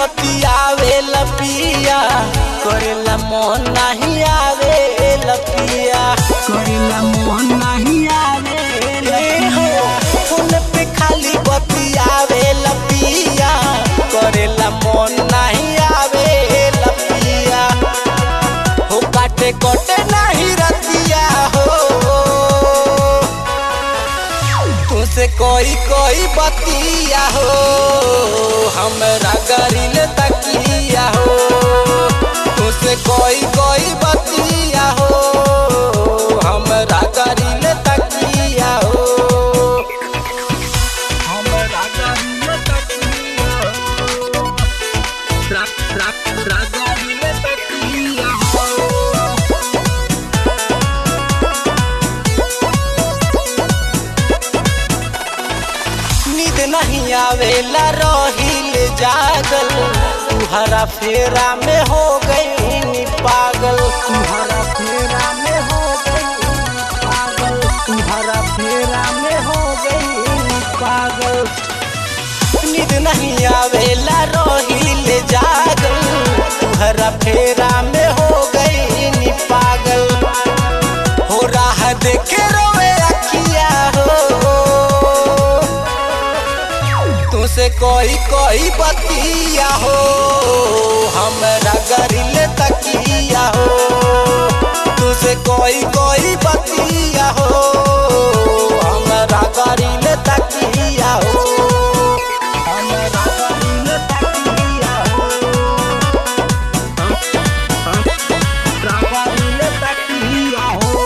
बतियावे लपिया करेला मन नहीं आवे लपिया करेला मोहन नहीं आवे ए हो फोन पे खाली बतियावे लपिया करेला मन नहीं आवे लपिया हो काटे कोटे नहीं रतिया हो तुसे कोई कोई बतिया हो हमरा गरिल तकिया हो तुसे कोई कोई बतिया हो हमरा गरिल तकिया हो हमरा गाड़ीले तकिया हो ट्रक ट्रक ट्रक गाड़ीले तकिया हो नींद नहीं आवेला रहिल जागल तुहरा फेरा में हो गई नी पागल तुम्हारा फेरा में हो गई पागल तुम्हारा फेरा में हो गई पागल नींद नहीं आवेला रहिल जागल तुहरा फेरा में हो गई नी पागल हो राह देखे रोवे अखिया हो तुसे कोई कोई बतिया हो हमरा गरिल तकिया हो तुसे कोई कोई बतिया हो हमरा गरिल तकिया हो हमरा गाड़ीले तकिया हो गाड़ीले तकिया हो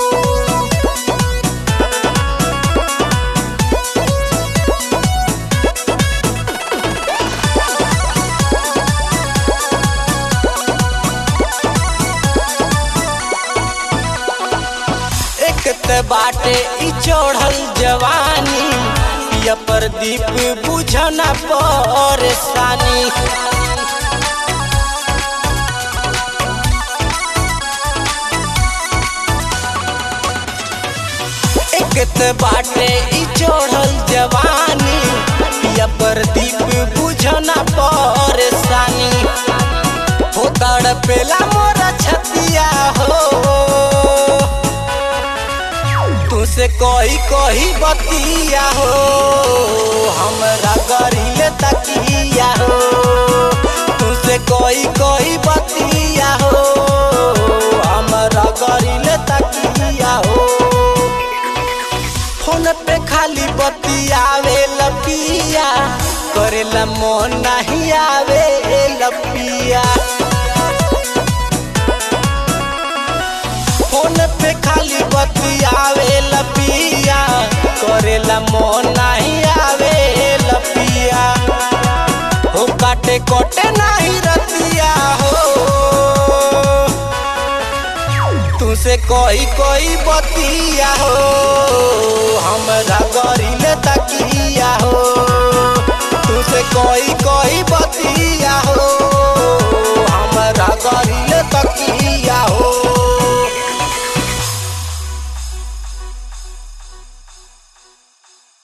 एक त बाटे ई चढ़ल जवानी पिया प्रदीप बुझना परेशानी एक त बाटे ई चढ़ल जवानी पिया प्रदीप बुझना परेशानी हो तड़पेला मोरा छतिया हो तुसे कोई कोई बतिया हो हमरा गरिल तकिया हो तुसे कोई कोई बतिया हो हमरा गरिल तकिया हो फोन पे खाली बतियावे लपिया करेला मन नहीं आवे लपिया फोन पे खाली बतियावे लपिया करेला मन नहीं आवे लपिया हो काटे कोटे नहीं रतिया हो तुसे कोई कोई बतिया हो हमरा गरिल तकिया हो तुसे कोई